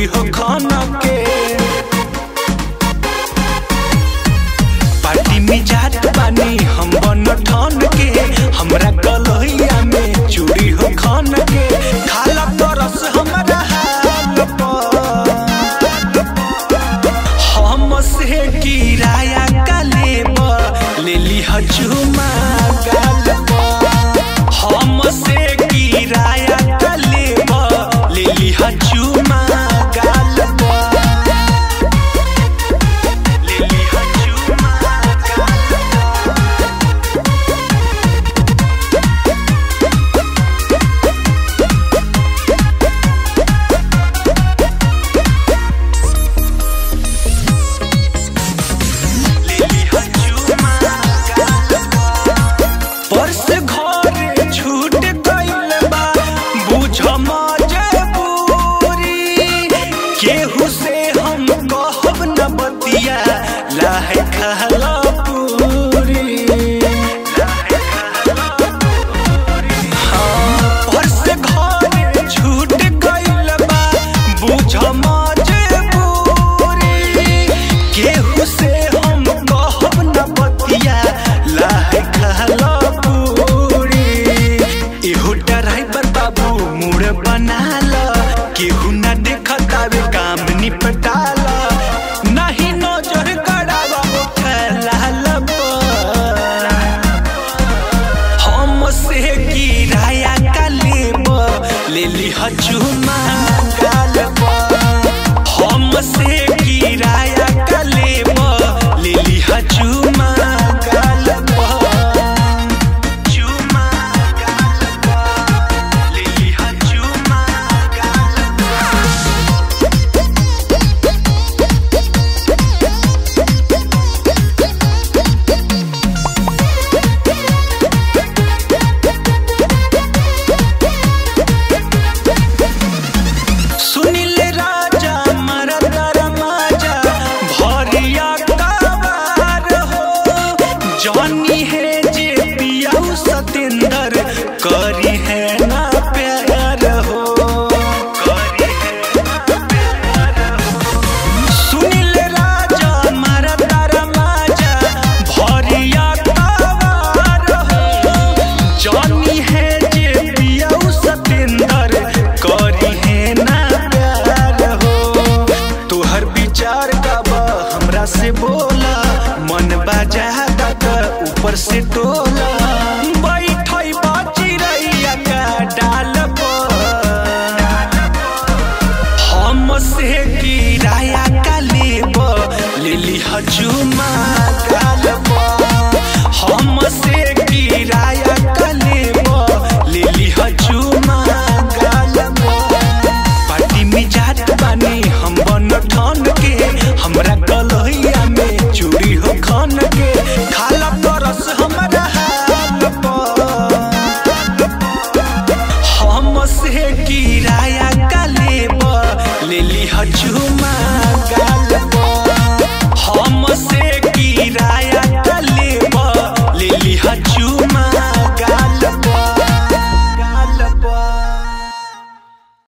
चूड़ी हो खाना के पार्टी में जात बानी हम बन ठान के हमरा कलहिया में चूड़ी हो खान के खाला तरस हमरा हाल पर हम से किराया का लेबर ले ली चुमा गाल पर हम से किराया का लेबर ले ली चुमा गाल पर ले ली चुमा गाल पर पर्स घरे छूट गइल बा बुझ मजबूरी केहू से